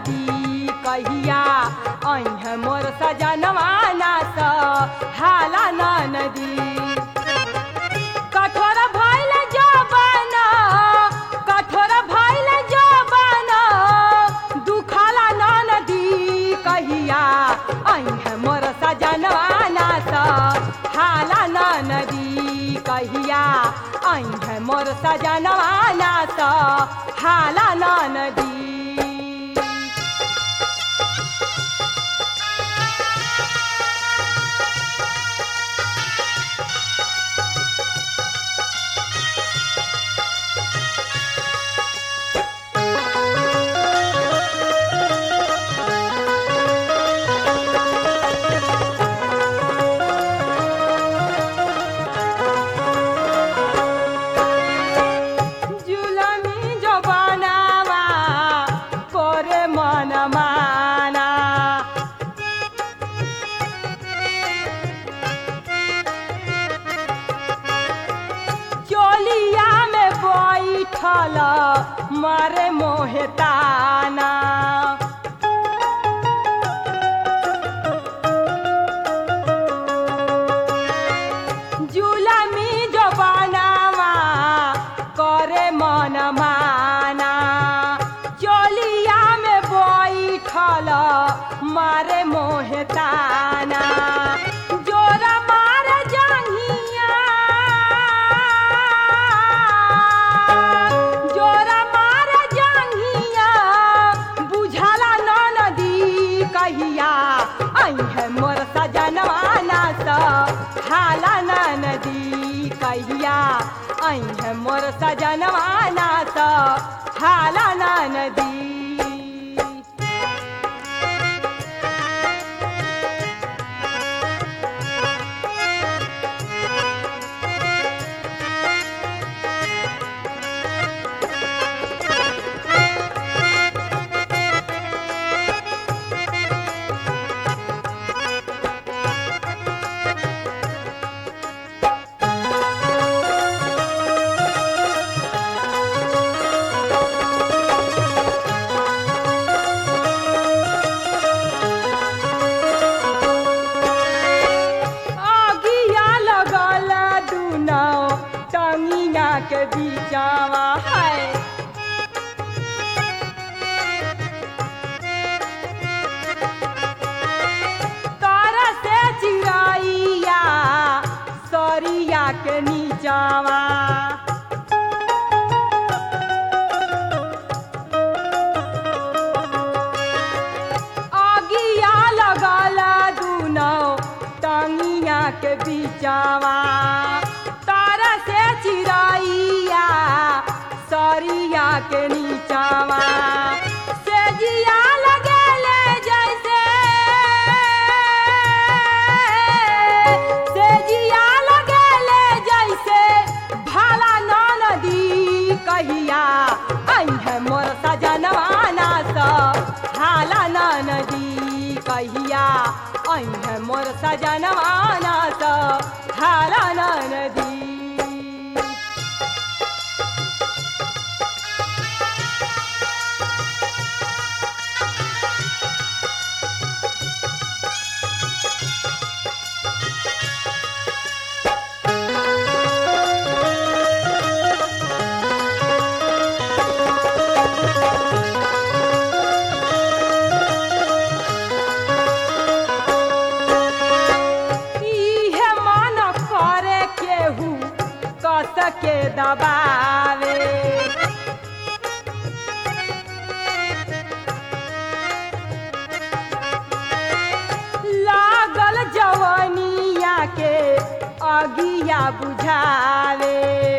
नदी कहिया अह मोर सजनवा नास हाला नदी कठोर भइल जवान कठोर भइल जवान दुखाला नदी कहिया अह मोर सजनवा नास हाला नदी कहिया अह मोर सजनवा नास हाला नदी जुलमी जो बनावा करे मन माना चोलिया में बैठल मारे मोहताना जुलमी जो बनावा करे मन माना चोलिया में बैठल मारे मोहताना जोर मार जंगिया जोर मार जंगिया बुझला नदी कहिया अह मोर सजनवा नास हाला नदी कहिया अह मोर सजनवा नास हाला नदी अगिया लगल दुनो टंगिया के बीचावा है तर से चिड़ैया सरिया के नीचावा अगिया लगल दुनो टंगिया के बीचावा तार से चिड़ैया सरिया के नीचावा से जिया लगेले जैसे से जिया लगेले जैसे भाला नदी कहिया अह मोर सजनवा नास हाला नदी कहिया अह मोर सजनवा नास हाला नदी इहे मन करे केहू कस के दबावे लागल जवनिया के अगिया बुझावे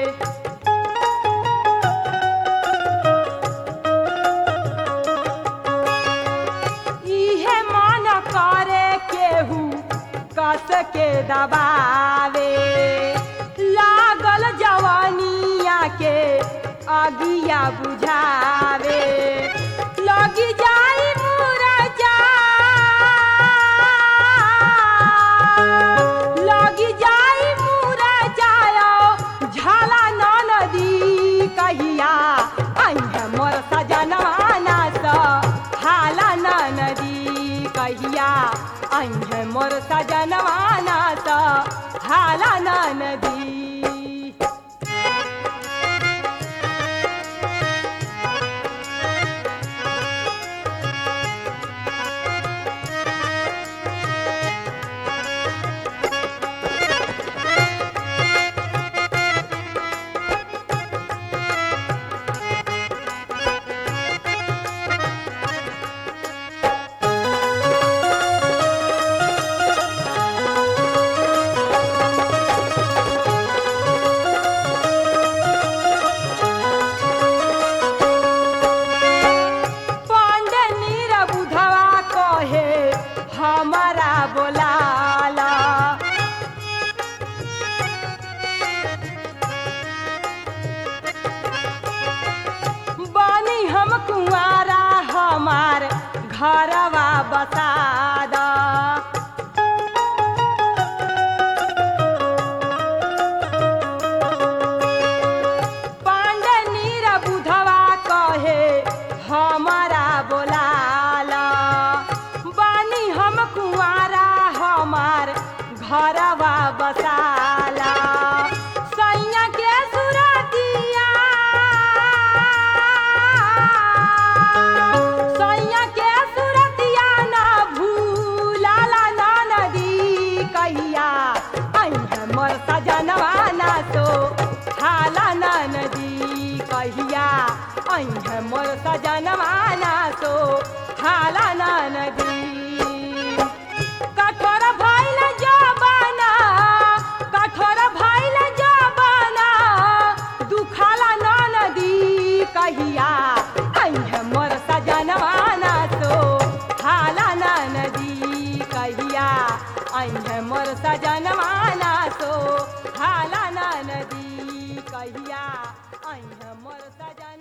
इहे मन करे केहू कस के दबावे लागल जवानिया के अगिया बुझावे लगी जाई मुरझा लगी जाई मुरझायो झाला नदी कहिया आई मोर सजना नास हाला हाला नदी पांडे नीर बुधवा कहे हमारा बोलाला बानी हम कुंवारा हमार घरवा बसादा पांडे नीर बुधवा कहे हमारा बोलाला बानी हम कुंवारा हमार घरवा बसाला सैया के सुरतिया सैया के सुरतिया ना भूलाला ना नदी कहिया आई हमर सजनवा ना तो हाला ना नदी कहिया आई हमर सजनवा ना तो हाला ना नदी कठोर भइल जबाना कठोर भइल जबाना दुखाला ना नदी कहिया आई हमर सजनवा ना तो हाला ना नदी कहिया आई हमर सजनवा ना तो हाला ना नदी कहिया आई हमर सजन